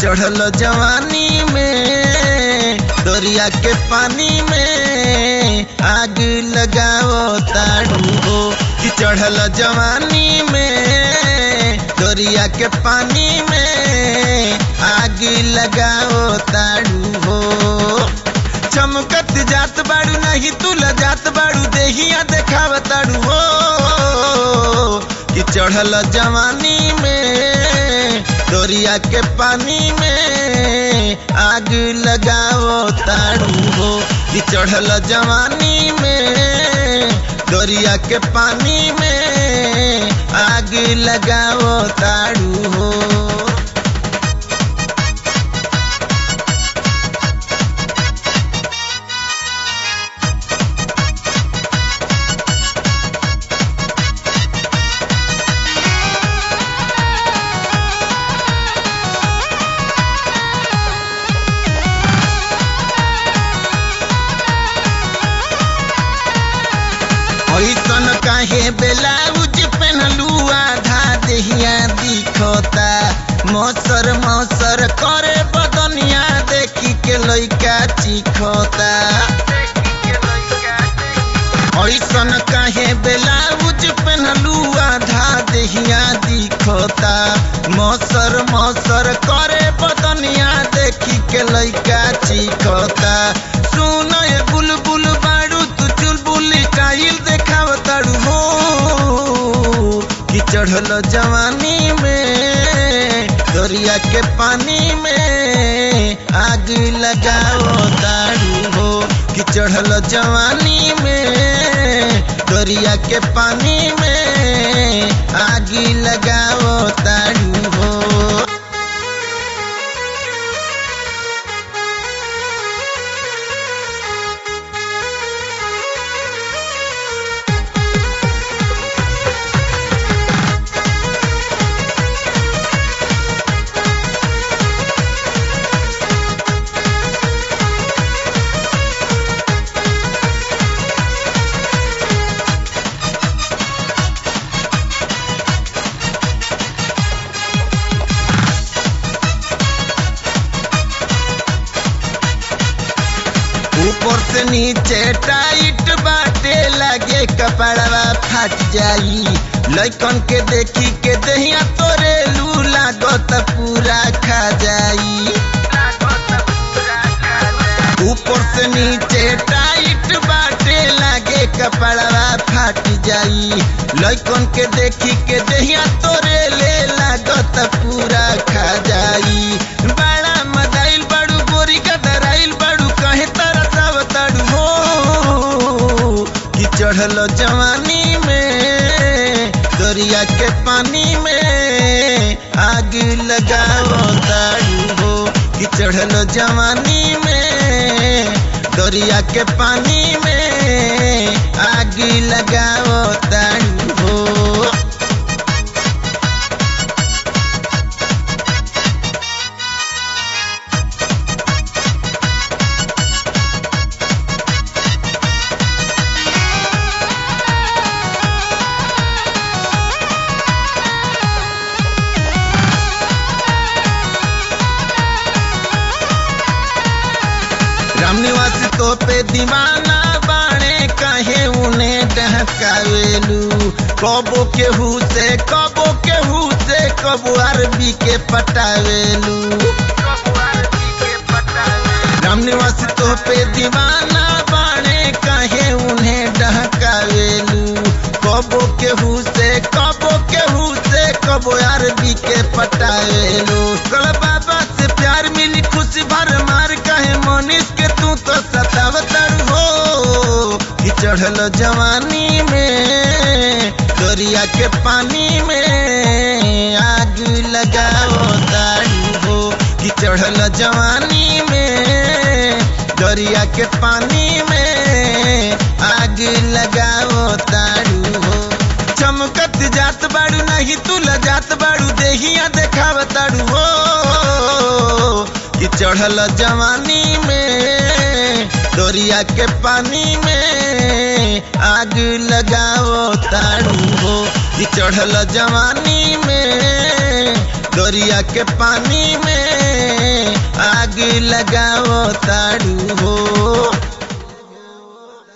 चढ़ल जवानी में दरिया के पानी में आग लगाओ ताड़ू हो कि चढ़ल जवानी में दरिया के पानी में आग लगाओ ताड़ू हो चमकत जात बाड़ू नहीं तुल जात बाड़ू देहिया देखाव ताड़ू हो कि चढ़ल जवानी में दरिया के पानी में आग लगाओ ताड़ू हो कि चढ़ल जवानी में दरिया के पानी में आग लगाओ ताड़ू हो ऐसन काहे ब्लाउज पहनलू आधा देहिया दिखता मौसर मौसर करे बदनिया देखी के लइका चिखता ऐसन काहे ब्लाउज पहनलू आधा देहिया दिखता मौसर मौसर करे बदनिया देखी के लइका चिखता सुन ये बुलबुल बाड़ू तू चुलबुल स्टाइल देखाव ताड़ू हो कि चढ़ल जवानी में दरिया के पानी में आग लगाओ ताड़ू हो कि चढ़ल जवानी में दरिया के पानी में आग लगाओ ताड़ू हो ऊपर से नीचे टाइट बाटे लगे कपड़वा फट जाई लइकन के देखी के दहिया तोरे लू लागत पूरा खा जाई ऊपर से नीचे टाइट बाटे लगे कपड़वा फट जाई लइकन के देखी के दहिया तोरे ले लागत पूरा खा जाई बड़ा मदाइल बड़ू गोरी का दराइल बड़ू कहे तरह सब तड़ू हो कि चढ़ल जवानी में दरिया के पानी में आग लगाओ ताड़ू हो कि चढ़ल जवानी में दरिया के पानी में आग लगाओ ताड़ू हो रामनिवास तो पे दीवाना बाणे कहे उन्हें डहकावेलू कबो केहू से कबो केहू से कबो अरबी के पटावेलू रामनिवास तो पे दीवाना बाणे कहे उन्हें डहकावेलू कबो केहू से कबो केहू से कबो अरबी के पटावेलू कल बाबा से प्यार मिली खुशी भर मार कहे मनीष के तू तो सतावतर हो कि चढ़ल जवानी में दरिया के पानी में आग लगाओ ताड़ू हो कि चढ़ल जवानी में दरिया के पानी में आग लगाओ ताड़ू हो चमकत जात बाड़ू नहीं तुल जात बाड़ू देहिया देखाव ताड़ू हो कि चढ़ल जवानी में दरिया के पानी में आग लगाओ ताड़ू हो कि चढ़ल जवानी में दरिया के पानी में आग लगाओ ताड़ू हो